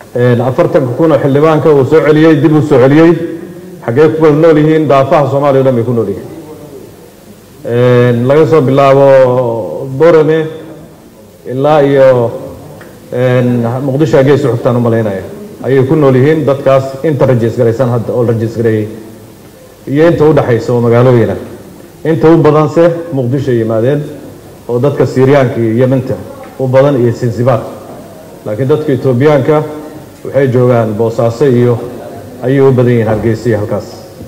afartanka kun oo xildhibaanka uu soo celiyey dib uu soo celiyey xaggee ku kala nool yihiin daafaha soomaaliya o dhan bay ku nool yihiin laga soo bilaabo borame ilaa iyo muqdisho haggee isu xigtaan u malaynaya ayay ku nool yihiin dadkaas inta rajiis garaysan hadda oo la rajiis gareeyey iyo inta u dhexaysa oo magaalooyina inta u badanse muqdisho yimaadeen oo dadka siiriyaanka iyo yementa u badan iyo sinsibaar laakiin dadka etoobiyaanka waxay joogaan boosaaso iyo ayay u badan yihiin hargeysa iyo halkaas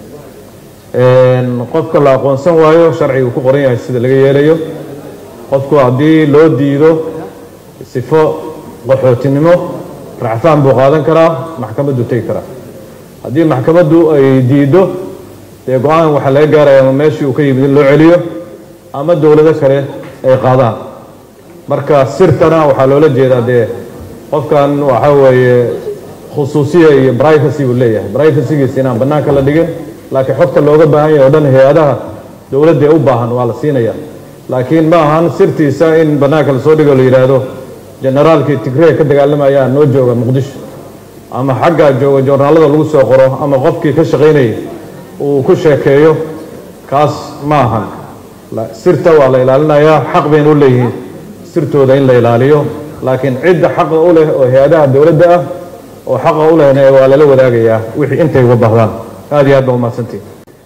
qofka la aqoonsan waayo sharciga ku qoran yahay sida laga yeelayo qofku haddii loo diido sifo qaxootinimo racfaan buu qaadan karaa maxkamaddu tegi karaa haddii maxkamaddu ay diiddo dee go-aan waxaa laga gaaraya ama meeshii uu ka yimid in loo celiyo ama dowlado kale ay qaadaan marka sirtana waxaa loola jeedaa dee qofkan waxa weeye khusuusiya iyo brivacy buu leeyahay brivacygiisa inaan bannaanka la dhigin laakiin xogta looga baahan yahay o dhan hay-adaha dowladda ee u baahan waa la siinaya laakiin ma ahan sirtiisa in bannaanka lasoo dhigo la yidhaahdo generaalkii tigree ka dagaalamaya noo jooga muqdisho ama xagga jooga joornaalada lagu soo qoro ama qofkii ka shaqaynayay uu ku sheekeeyo kaas ma ahan sirta waa la ilaalinayaa xaq bayna u leeyihiin sirtooda in la ilaaliyo laakiin cidda xaqa u leh oo hay-adaha dowladda ah oo xaqa u lehna waa lala wadaagayaa wixii intay uga baahdaan aada iyo aad baa umahadsantihi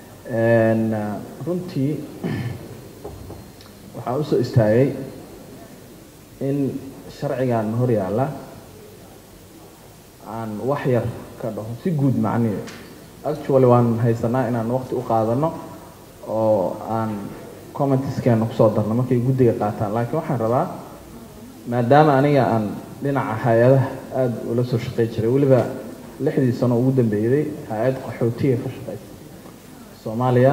runtii waxaa usoo istaagay in sharcigan hor yaalla aan wax yar ka dhaho si guud macnihi actually waan haysanaa inaan waqti u qaadano oo aan commentiskeena kusoo darno markay guddiga qaataan laakiin waxaan rabaa maadaama aniga aan dhinaca hay-adaha aada ula soo shaqey jiray weliba lixdii sano ugu dambeeyday hay-ad qaxootiga ka shaqeysa soomaaliya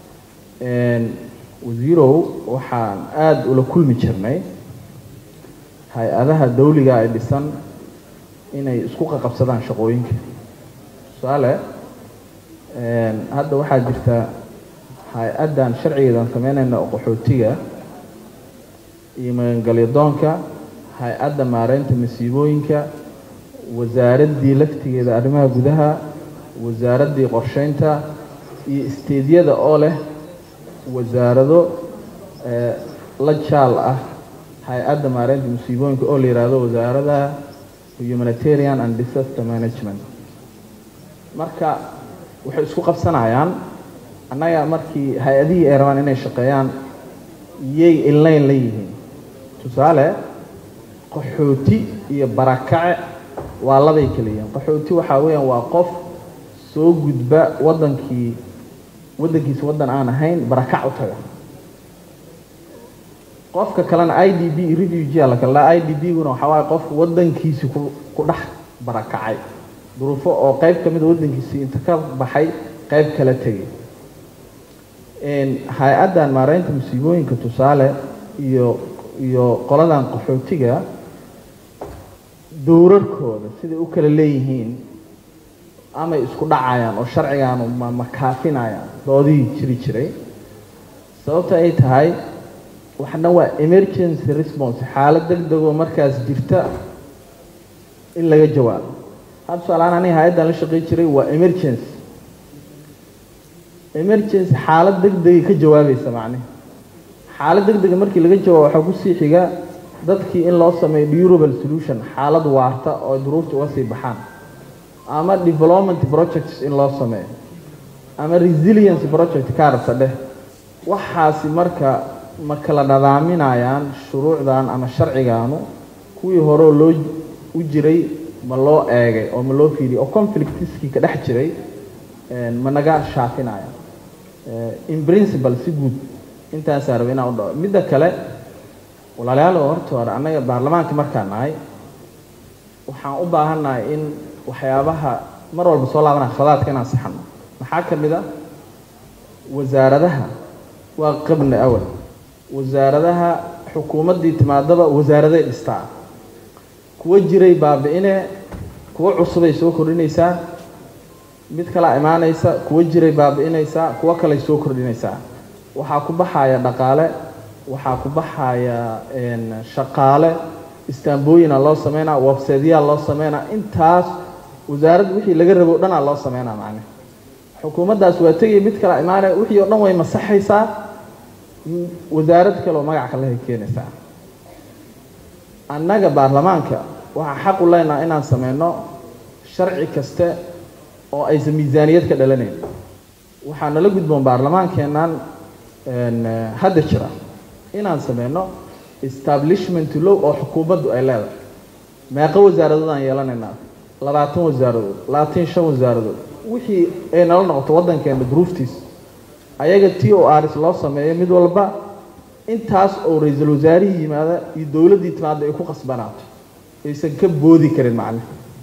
wasiirow waxaan aada ula kulmi jirnay hay-adaha dawliga ay dhisan inay isku qaqabsadaan shaqooyinka tusaale hadda waxaa jirta hay-addan sharcigeedan sameynayna oo qaxootiga iyo magangalyadoonka hay-adda maareynta masiibooyinka wasaaraddii laftigeeda arrimaha gudaha wasaaraddii qorsheynta iyo isteedyada oo leh wasaarado la jaal ah hay-adda maareynta masiibooyinka oo la yidhaahdo wasaarada humanitarian and disaster management marka waxay isku qabsanayaan annaga markii hay-adihii ay rabaan inay shaqeeyaan yay inlayn la yihiin tusaale qaxooti iyo barakace waa labay kala yihiin qaxooti waxaa weeyaan waa qof soo gudba waddankii waddankiisa waddan aan ahayn barakac u taga qofka kalena i d b refugee la kala i d b guna waxaa waaye qof waddankiisi ku ku dhex barakacay duruufo oo qayb ka mida waddankiisii inta ka baxay qayb kala tegay hay-addan maareynta masiibooyinka tusaale iyo iyo qoladan qaxootiga dowrarkooda siday u kala leeyihiin amay isku dhacayaan oo sharcigaanu ma makaafinayaan doodihii jiri jiray sababta ay tahay waxna waa emergency response xaalad deg degoo markaas jirta in laga jawaabo had tusaalahaan aniga hay-addan la shaqey jiray waa emergency emergency xaalad deg degay ka jawaabaysa macnihi xaalad deg dega markii laga jawaabo waxaa kusii xiga dadkii in loo sameeyo durable solution xaalad waarta oo duruufta uga sii baxaan ama development projects in loo sameeyo ama resilience project kaarasa dheh waxaasi marka ma kala nadaaminayaan shuruucdan ama sharcigaanu kuwii horeo loo u jiray ma loo eegay oo ma loo fiiriyay oo conflictiskii ka dhex jiray ma naga shaafinaya in principle si guud intaasaa raba inaan u dhaco midda kale walaalayaal oo horta hore annaga baarlamaanka markaan nahay waxaan u baahannahay in waxyaabaha mar walba soo laabanaya khadaadka inaan saxano maxaa ka mid a wasaaradaha waa qabni awal wasaaradaha xukuumaddii timaadaba wasaaraday dhistaa kuwo jiray baabi-ine kuwo cusubay soo kordhinaysaa mid kalaa imaanaysa kuwo jiray baabi-inaysaa kuwo kaley soo kordhinaysaa waxaa ku baxaya dhaqaale waxaa ku baxaya shaqaale istaambooyina loo sameynaa websaytyaa loo sameynaa intaas wasaaradda wixii laga rabo o dhanaa loo sameynaa macne xukuumaddaas waa tegaya mid kala imaanaya wixii oo dhan way masaxaysaa wasaarad kale oo magac kalehay keenaysaa annaga baarlamaanka waxaa xaq u leenaha inaan sameyno sharci kaste oo aysan miisaaniyad ka dhalanayn waxaa nala gudboon baarlamaankeennan hadda jira inaan sameyno establishment low oo xukuumaddu ay leedahay meeqo wasaaradoodaan yeelanaynaa labaatan wasaaradood labaatan shan wasaaradood wixii ay nala noqoto waddankeena duruuftiis ayaga t o rs loo sameeyo mid walba intaas oo ra-iisul wasaarihii yimaada iyo dowladdii timaadda ay ku qasbanaato aysan ka boodi karin macne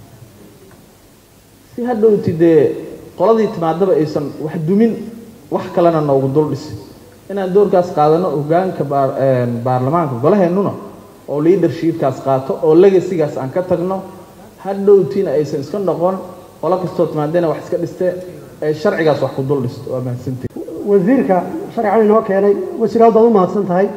si hadhowti dee qoladii timaadaba aysan wax dumin wax kalena noogu dul dhisi inaan doorkaas qaadano hogaanka baarlamaanka golaheennuna oo leadershipkaas qaato oo legasigaas aan ka tagno hadhowtiina aysan iska noqon qolo kastoo timaadena wax iska dhiste ee sharcigaas wax ku dul dhisto waa mahadsantii wasiirka sharcigan inoo keenay wasiir aad baad u mahadsan tahay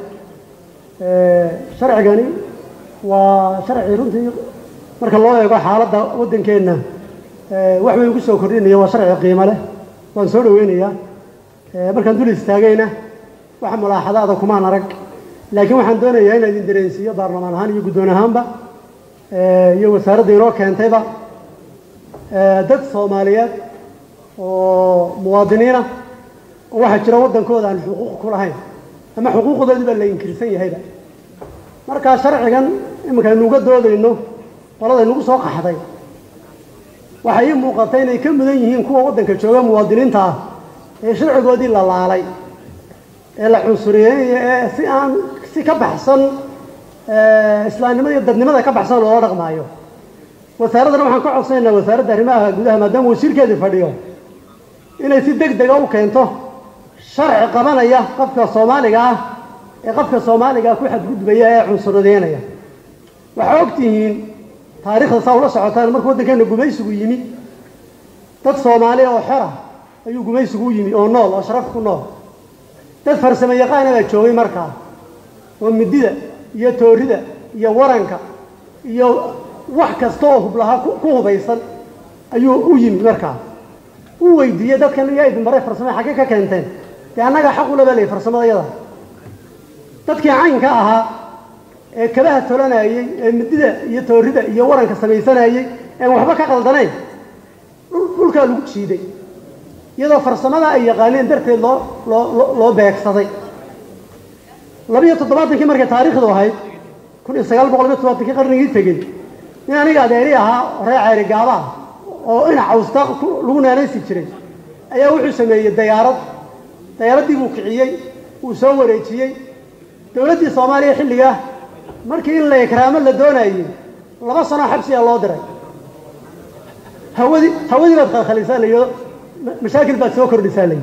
sharcigani waa sharci runtii marka loo eego xaaladda waddankeenna wax weyn ku soo kordhinaya waa sharci qiimo leh waan soo dhaweynayaa markaan dul istaagayna wax mulaaxadaada kumaan arag laakiin waxaan doonayaa inaan idin dareensiiyo baarlamaan ahaan iyo guddoon ahaanba iyo wasaaradda inoo keentayba dad soomaaliyeed oo muwaadiniina oo waxaa jira waddankooda aan xuquuq ku lahayn ama xuquuqdoodii baa la inkirsan yahayba markaa sharcigan iminka aynu uga doodayno qolada nagu soo qaxday waxay ii muuqatay inay ka mudan yihiin kuwa waddanka jooga muwaadiniinta ah ee sharcigoodii la laalay ee la cunsuriyeynaya ee si aan si ka baxsan islaamnimada iyo dadnimada ka baxsan loola dhaqmaayo wasaaraddana waxaan ka codsanaynaa wasaaradda arrimaha gudaha maadaama wasiirkeedii fadhiyo inay si deg dega u keento sharci qabanaya qofka soomaaliga ah ee qofka soomaaliga ku xadgudbaya ee cunsuradeynaya waxaa og tihiin taariikhda saa ula socotaan markuu waddankeena gumaysigu yimi dad soomaaliya oo xora ayuu gumaysigu u yimi oo nool oo sharaf ku nool dad farsamo yaqaana baa joogay markaa oo midida iyo toorida iyo waranka iyo wax kasta oo hublahaa ku hubaysan ayuu u yimi markaa u weydiiyey dadkan yaa idin baray farsamo xaggee ka keenteen dee annagaa xaq ula balay farsamada yada dadkii caynka ahaa ee kabaha tolanayey ee midida iyo toorida iyo waranka samaysanayey een waxba ka qaldanayn dhulkaa lagu jiiday iyadoo farsamada ay yaqaaneen darteed loo loo loo beegsaday labiyo toddobaatankii markay taariikhdu ahayd kun iyo sagaal boqol iyo toddobaatankii qarnigii tegey nin aniga adeeri ahaa reer ceeri gaaba ah oo ina cawsta lagu naanaysi jiray ayaa wuxuu sameeyey dayaarad dayaaraddii buu kiciyey wuu soo wareejiyey dowladdii soomaaliya xilligaa markii in la ikraamo la doonayey laba sanoo xabsiyaa loo diray hawadii hawadii baad khalkhalisaa layido mashaakil baad soo kordhisaa layihi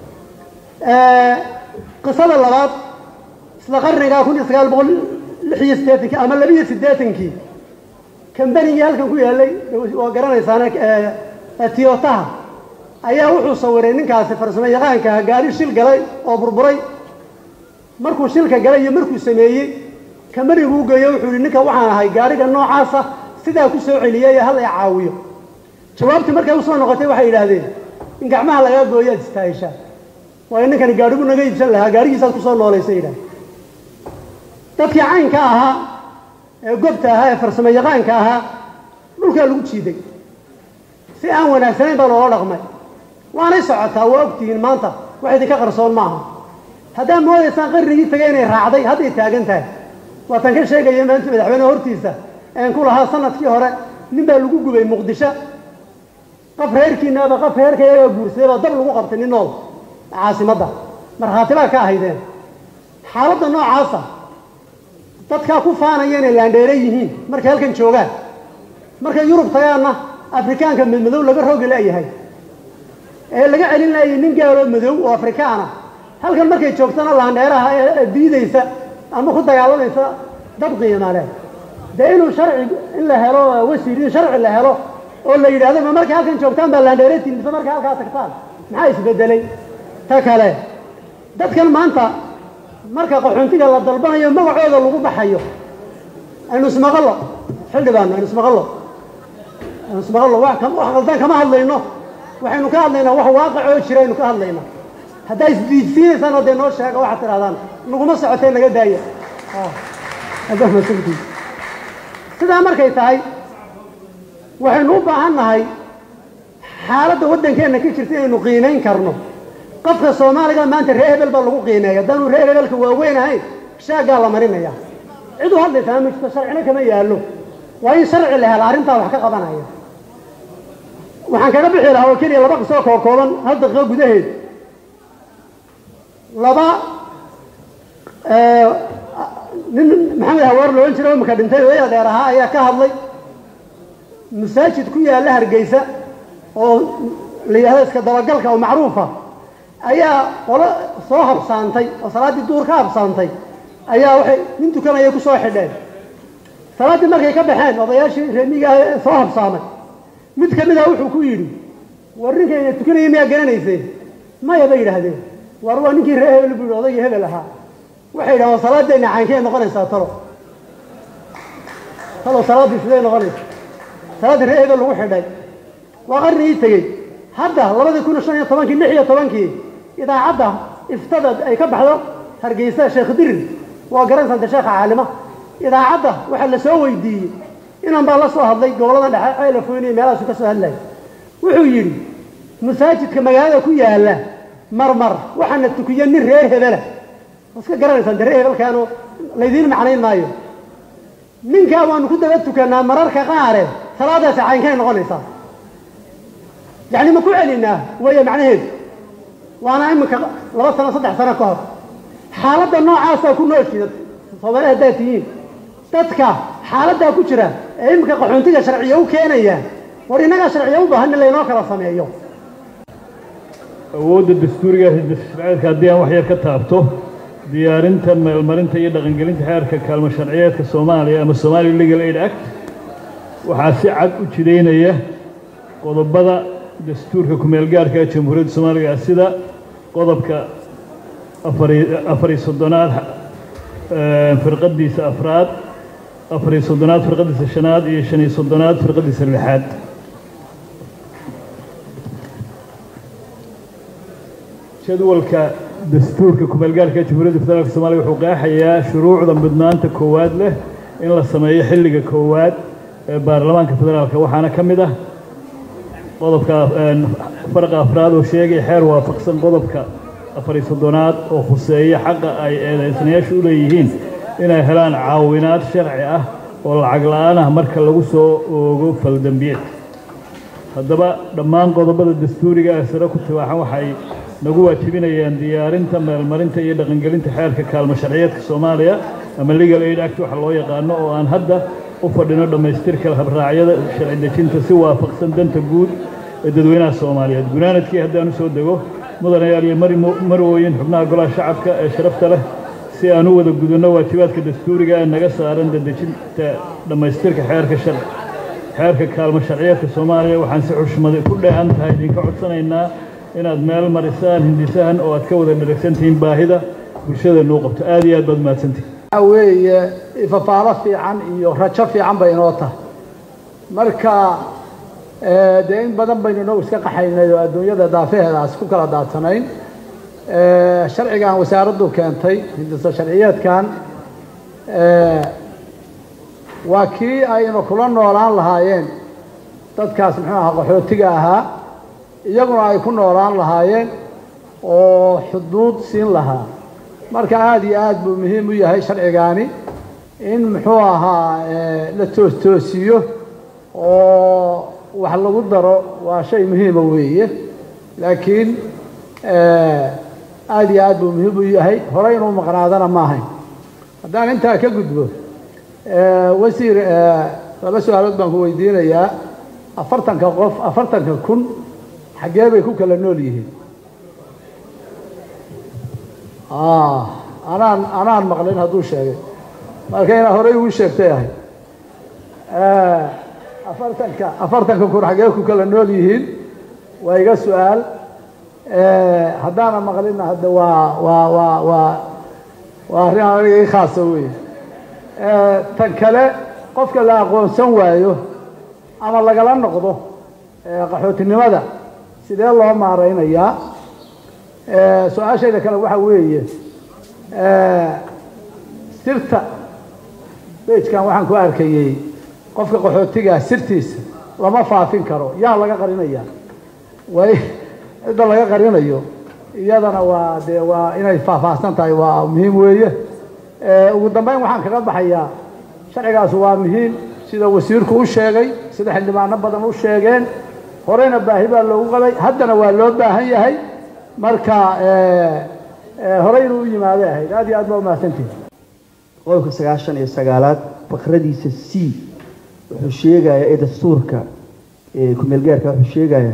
qisada labaad isla qarnigaa kun iyo sagaal boqol lix iyo siddeetankii ama labiyo siddeetankii kambanigii halkan ku yaallay waa garanaysaana tiyotaha ayaa wuxuu sawiray ninkaasi farsamo yaqaankaha gaari shil galay oo burburay markuu shilka galay iyo markuu sameeyey kambaniguu u geeyo wuxuu yihi ninka waxaan ahay gaariga noocaasa sidaa ku soo celiyay ee hal ay caawiyo jawaabtii markay usoo noqotay waxay yidhaahdeen in gacmaha lagaa gooyo aad istaahishaa waayo ninkani gaadhigu naga iibsan lahaa gaadhigiisaad kusoo noolaysa yidhahd dadkii caynka ahaa ee gobta ahaa ee farsamo yaqaanka ahaa dhulkaa lagu jiiday si aan wanaagsanayn baa loola dhaqmay waanay socotaa waa ogtihiin maanta wax idinka qarsoon maaha haddaad moodaysaan qarnigii tagay inay raacday hadday taagan tahay waatan ka sheegaya maanta madaxweyneha hortiisa een ku lahaa sanadkii hore nin baa lagu gubay muqdisho qof reerkiinaaba qof reerka iyagaa guursaday baa dab lagu qabtay nin nool caasimadda markhaati baa ka ahaydeen xaaladda noocaasa dadkaa ku faanaya inay laandheere yihiin markay halkan joogaan markay yurub tagaanna afrikaanka madmadow laga roogi la'yahay ee laga celin laayay nin gaaloo madow oo afrikaana halkan markay joogtana laandheeraha ee diidaysa ama ku dagaalamaysa dad qiima leh dee inuu sharci in la helo wasiir in sharci la helo oo la yidhahdo ma markay halkan joogtaan baa laandheeretiin mise markay halkaa tagtaan maxaa isbedelay ta kale dadkan maanta marka qaxoontiga la dalbanayo magacooda lagu baxayo aynu ismaqallo xildhibaano aynu ismaqallo aynu ismaqallo wax kam- wax qaldan kama hadlayno waxaynu ka hadlaynaa wax waaqac oo jira aynu ka hadlaynaa haddaa isdiidsiinaysaan oo dee noo sheega waxaad tidhahdaan naguma socotee naga daaya Ah, haddaa masantii sidaa markay tahay waxaynu u baahan nahay xaaladda waddankeenna ka jirta inaynu qiimayn karno qofka soomaaliga maanta reer hebel baa lagu qiimeeya haddaanu reer hebelka waaweyn ahayn shaaggaa la marinaya cid u hadlaysaa ma jirto sharcina kama yaallo waa in sharci la hela arrintaa wax ka qabanaya waxaan kaga bixi lahaa oo keliya laba qisoo koo kooban hal daqiiqo gudaheed laba eh, nin maxamed hawaar loohan jira oo imika dhintay oo adeer ahaa ayaa ka hadlay masaajid ku yaalla hargeysa oo la yidhahdo iska dabagalka oo macruufa ayaa qolo soo habsaantay oo salaaddii duur ka habsaantay ayaa waxay nin tukanaya ku soo xidheen salaaddii markay ka baxeen odayaashii reemiga ah ee soo habsaamay mid ka mid ah wuxuu ku yidhi war ninkayna tukanaya miyaa garanayseen maya bay yidhaahdeen war waa ninkii reer hebel buu yidhi odaygii hebel ahaa waxay yidhahdeen "Waa salaadeenna caankee noqonaysaa talo talo salaaddii sidee noqonaysa salaaddii reer hebel lagu xidhay waa qarnigii tegey hadda labadii kun shan iyo tobankii lix iyo tobankii idaacadda iftada ay ka baxdo hargeysa sheekh dirir waa garansanta sheekha caalima idaacadda waxaa la soo weydiiyey inan baa la soo hadlay gobollada dhexe ceela foyniyo meelahaasu ka soo hadlaya wuxuu yidhi masaajidka magaalada ku yaalla marmar waxaana tukiya nin reer hebela waa iska garanaysaan de reer hebelkaanu laydiin macnayn maayo ninkaa waanu ku daba tukannaa mararka qaare salaadaasi caynkay noqonaysaa yacni ma ku celinaa weeye macnaheedu waana iminka laba sano saddex sano ka hor xaaladda noocaasaa ku nooshiida soomaali haddaad tihiin dadka xaaladdaa ku jira ee iminka qaxoontiga sharciya u keenaya war innagaa sharciya u baahan in laynoo kala sameeyo awoodda dastuuriga sharciyeedka haddii aan wax yar ka taabto diyaarinta meelmarinta iyo dhaqangelinta xeerka kaalmo sharciyeedka soomaaliya ama somali legal aid act waxaa si cad u jidaynaya qodobada dastuurka ku-meelgaarka ee jamhuuriyadda soomaaliga sida qodobka afari afariyo soddonaad eh, firqadiisa afraad afariyo soddonaad firqadiisa shanaad iyo shan iyo soddonaad firqadiisa lixaad jadwalka dastuurka ku-meelgaarka ee jamhuuriyadda federaalka soomaaliya wuxuu qeexayaa shuruucda mudnaanta koowaad leh in la sameeyo xilliga koowaad ee baarlamaanka federaalka waxaana ka mid ah qodobka een, farqa afraad oo sheegaya xeer waafaqsan qodobka afariyo soddonaad oo khuseeya xaqa ay eedaysanayaashu u leeyihiin inay helaan caawinaad sharci ah oo lacag la'aan ah marka lagu soo oogo faldambiyeed haddaba dhammaan qodobada dastuuriga ee sare ku tibaaxan waxay nagu waajibinayaan diyaarinta meelmarinta iyo dhaqangelinta xeerka kaalmo sharciyeedka soomaaliya ama legal aid act waxa loo yaqaano oo aan hadda u fadhino dhammaystirka habraacyada sharci dejinta si waafaqsan danta guud ee dadweynaha soomaaliyeed gunaanadkii haddaan u soo dego mudanayaal iyo mari- marwooyin xubnaha golaha shacabka ee sharafta leh si aan u wada gudunno waajibaadka dastuuriga ee naga saaran dadejinta dhammaystirka xeerka sharci xeerka kaalmo sharciyeedka soomaaliya waxaan si xushmada ku dheehan tahay idinka codsanaynaa inaad meel marisaan hindisahan oo aad ka wada dharagsantihiin baahida bulshadeennu u qabto aad iyo aad baad mahadsantihin waxaa weeye ifafaalo fiican iyo rajo fiican bay inoo tahay marka eh, dee in badan baynu inagu iska qaxaynay oo adduunyada daafaheedaas ku kala daadsanayn Eh, sharcigan wasaaraddu keentay hindisa sharciyeedkan eh, waa kii aynu kula noolaan lahaayeen dadkaas muxuu ahaa qaxootiga ahaa iyaguna ay ku noolaan lahaayeen oo xuduud siin lahaa marka aada iyo aad buu muhiim u yahay sharcigaani in muxuu ahaa eh, la toostoosiyo oo wax lagu daro waa shay muhiima weeye laakiin eh, aada iyo aad buu muhiim u yahay horey inuu maqnaadana ma ahayn haddaan intaa ka gudbo eh, wasiir eh, laba su-aalood baan ku weydiinayaa afartanka qof afartanka kun xaggee bay ku kala nool yihiin Ah, anaan anaan maqlin hadduu sheegay marka inaa horey ugu sheegtay ahay Eh, afartanka afartanka kun xaggee ku kala nool yihiin waa iga su-aal Eh, haddaana maqlinna hadda waa waa waa waa waa arrin aniga ii khaasa wey tan kale qofka la aqoonsan waayo ama lagala noqdo qaxootinimada sidee loo maareynayaa su-aashayda kale waxaa weeye sirta bejkan waxaan ku arkayey qofka qaxootigaa sirtiisa lama faafin karo yaa laga qarinayaa way cidda laga qarinayo iyadana waa dee waa inay faahfaahsan tahay waa muhiim weeye ugu dambeyn waxaan kaga baxayaa sharcigaas waa muhiim sida wasiirku u sheegay sida xildhibaano badan u sheegeen horeyna baahi baa loogu qabay haddana waa loo baahan yahay marka horey inuu u yimaaday ahayd aad iyo aad baa umahadsantihi qodobka sagaashan iyo sagaalaad fakradiisa c wuxuu sheegayaa ee dastuurka kumeel gaarka wuxuu sheegayaa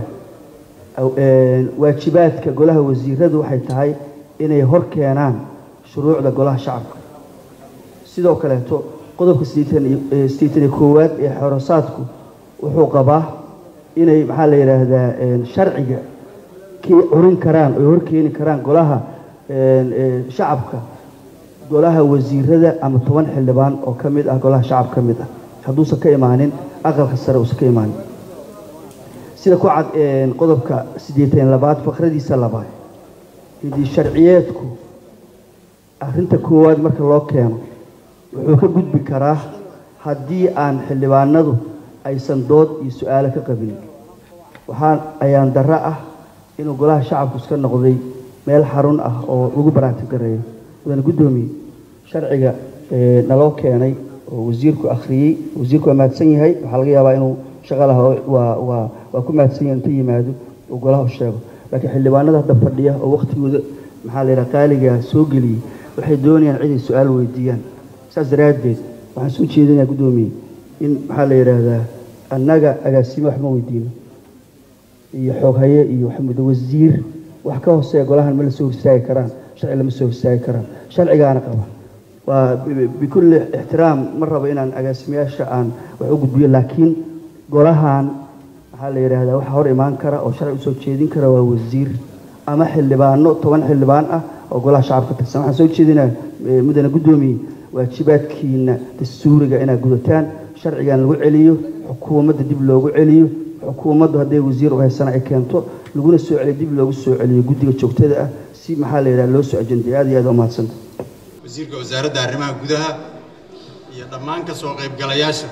waajibaadka golaha wasiiradu waxay tahay inay hor keenaan shuruucda golaha shacabka sidoo kaleeto qodobka sideetan iyo koowaad ee xorosaadku wuxuu qabaa inay maxaa la yidhaahdaa sharciga curin karaan oy horkeeni karaan golaha shacabka golaha wasiirada ama toban xildhibaan oo ka mid ah golaha shacab ka mid ah hadduusan ka imaanin aqalka sare uusan ka imaanin sida ku cad qodobka siddeetan labaad fakradiisa labaad hidii sharciyeedku arrinta koowaad marka loo keeno wuxuu ka gudbi karaa haddii aan xildhibaanadu aysan dood iyo su-aalo ka qabin waxaa ayaan darro ah inuu golaha shacabku iska noqday meel xarun ah oo lagu baraartin gareeyo wadana guddoomiye sharciga naloo keenay oo wasiirku akhriyey wasiirku waa mahadsan yahay waxaa laga yaabaa inuu shaqa laha waa waa waa ku mahadsan yahay inta yimaado uu golaha u sheego laakiin xildhibaanada hadda fadhiya oo waktigooda maxaa la yidhaha qaaligaa soo geliyey waxay doonayaan ciday su-aal weydiiyaan saas daraaddeed waxaan soo jeedinayaa guddoomiye in maxaa la yidhaahdaa annaga agaasime waxma weydiino iyo xooghaye iyo waxmuddo wasiir wax ka hooseeya golahan ma la soo horstaagi karaan sharci lama soo horstaagi karaan sharcigaana qaba waa bikulli ixtiraam ma rabo inaan agaasimayaasha aan wax u gudbiyo laakiin golahan maxaa la yidhaahdaa waxa hor imaan kara oo sharci usoo jeedin kara waa wasiir ama xildhibaano toban xildhibaan ah oo golaha shacabka tirsan waxaan soo jeedinaa mudane guddoomiye waajibaadkiina dastuuriga inaad gudataan sharcigan lagu celiyo xukuumadda dib loogu celiyo xukuumaddu hadday wasiir u haysana ay keento laguna soo celiyo dib loogu soo celiyo guddiga joogtada ah si maxaa la yidhaha loo soo ajenday aad iyo aad umahadsanta wasiirka wasaaradda arrimaha gudaha iyo dhammaan ka soo qaybgalayaasha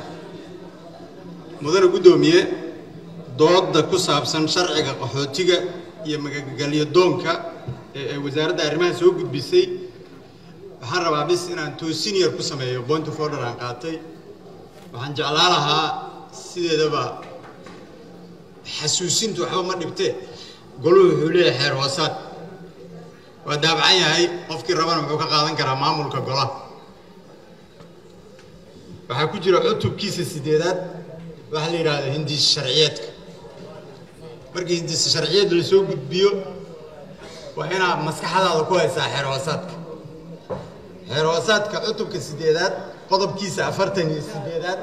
mudane guddoomiye doodda ku saabsan sharciga qaxootiga iyo magagelyo doonka ee ay wasaaradda arrimaha soo gudbisay waxaan rabaa bis inaan toosin yar ku sameeyo point of order aan qaatay waxaan jeclaa lahaa sideedaba xasuusintu waxba ma dhibtee goluhu wuxuu leeyahay xeer hoosaad waa daabacan yahay qofkii rabana wuxuu ka qaadan karaa maamulka golaha waxaa ku jira cutubkiisa sideedaad waxaa la yidhaahda hindiis sharciyeedka markii hindiis sharciyeed lasoo gudbiyo waa inaad maskaxdaada ku haysaa xeer hoosaadka xeer hoosaadka cutubka sideedaad qodobkiisa afartan iyo sideedaad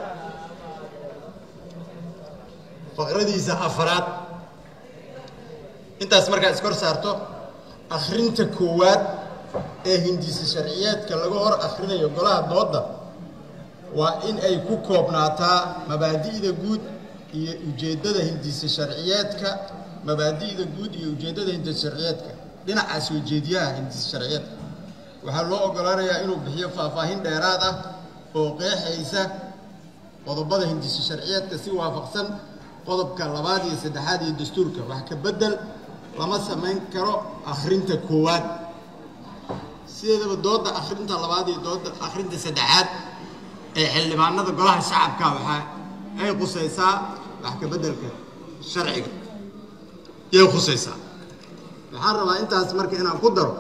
faqradiisa afaraad intaas markaa iskor saarto akhrinta koowaad ee hindiisa sharciyeedka laga hor akhrinayo golaha doodda waa in ay ku koobnaataa mabaadi'da guud iyo ujeeddada hindiisa sharciyeedka mabaadi'da guud iyo ujeeddada hindiisa sharciyeedka dhinaca soo jeediyaha hindiisa sharciyeedka waxaa loo oggolaanayaa inuu bixiyo faahfaahin dheeraad ah oo qeexaysa qodobada hindiisa sharciyeedka si waafaqsan qodobka labaad iyo saddexaad iyo dastuurka wax ka beddel lama samayn karo akhrinta koowaad sideedaba doodda akhrinta labaad iyo doodda akhrinta saddexaad ee xildhibaanada golaha shacabka waxaa ay khusaysaa wax ka beddelka sharciga yay khusaysaa waxaan rabaa intaas marka inaan ku daro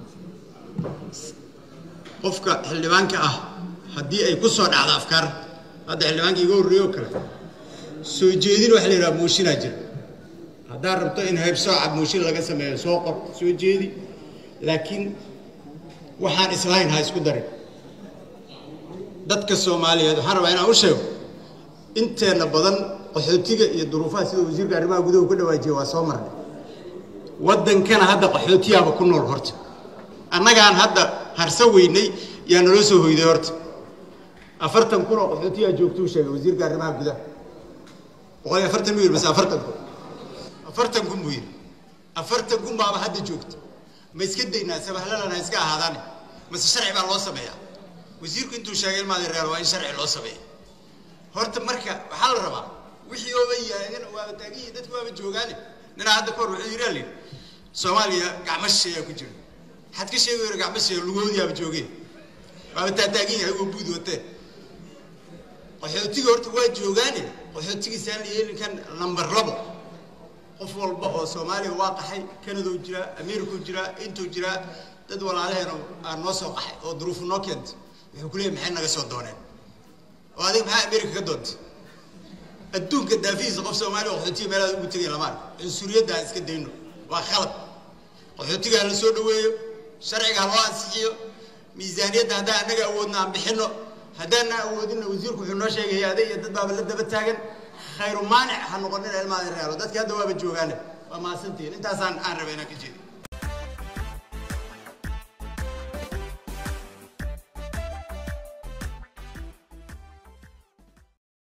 qofka xildhibaanka ah haddii ay ku soo dhacdo afkaar hadda xildhibaanka iga horreeye oo kale soo jeedin waxa la yidhaha mooshinaa jira haddaad rabto in haybsooca mooshin laga sameeyo soo qor soo jeedi laakiin waxaan islahayn ha isku darin dadka soomaaliyeed waxaan rabaa inaan u sheego inteenna badan qaxootiga iyo duruufaha sida wasiirka arrimaha gudaha ka dhawaajiya waa soo marnay waddankana hadda qaxootiyaaba ku nool horta annagaan hadda harsa weynay yaa naloo soo hoyday horta afartan kun oo qaxootiyaa joogtuu sheegay wasiirka arrimaha gudaha boqol iyo afartan buu yidhi mase afartan kun afartan kun buu yidhi afartan kun baaba hadda joogta ma iska daynaa sabahlalana iska ahaadaane mase sharci baa loo sameeyaa wasiirku intuu sheegay ilmaadi reer waa in sharci loo sameeya horta marka waxaa la rabaa wixii ooba yaagan waaba taagiyi dadku waaba joogaane ninaa hadda kahor wuxuu yidhi alin soomaaliya gacmo shisheeyaa ku jira maxaad ka sheegi weyra gacmo shisheeya lugoodiyaaba joogeen waaba taataagan yahay waa buud watee qaxootiga horta waa joogaane qaxootigiisaan la yeelin kan number labo qof walba oo soomaaliya waa qaxay kanadou jiraa amerikau jiraa intuu jiraa dad walaalaheena aan noo soo qaxay oo duruufu noo keentay wuxuu ku leeyay maxay naga soo dooneen oo adiga maxaa amerika ka doontay adduunka daafihiisa qof soomaaliya oo qaxootiga meelaad ugu tegay lama arko cunsuriyadda aan iska dayno waa khalad qaxootiga ha la soo dhaweeyo sharciga ha loo ansixiyo miisaaniyadda haddaan annaga awoodna aan bixinno haddaana awoodinna wasiirku wuxuu noo sheegay hay-ade iyo dad baaba la daba taagan khayru maanic ha noqonina ilmaada realo dadki hadda waaba joogaane waa mahadsantihiin intaasaan aan rabay inaan ka jeedi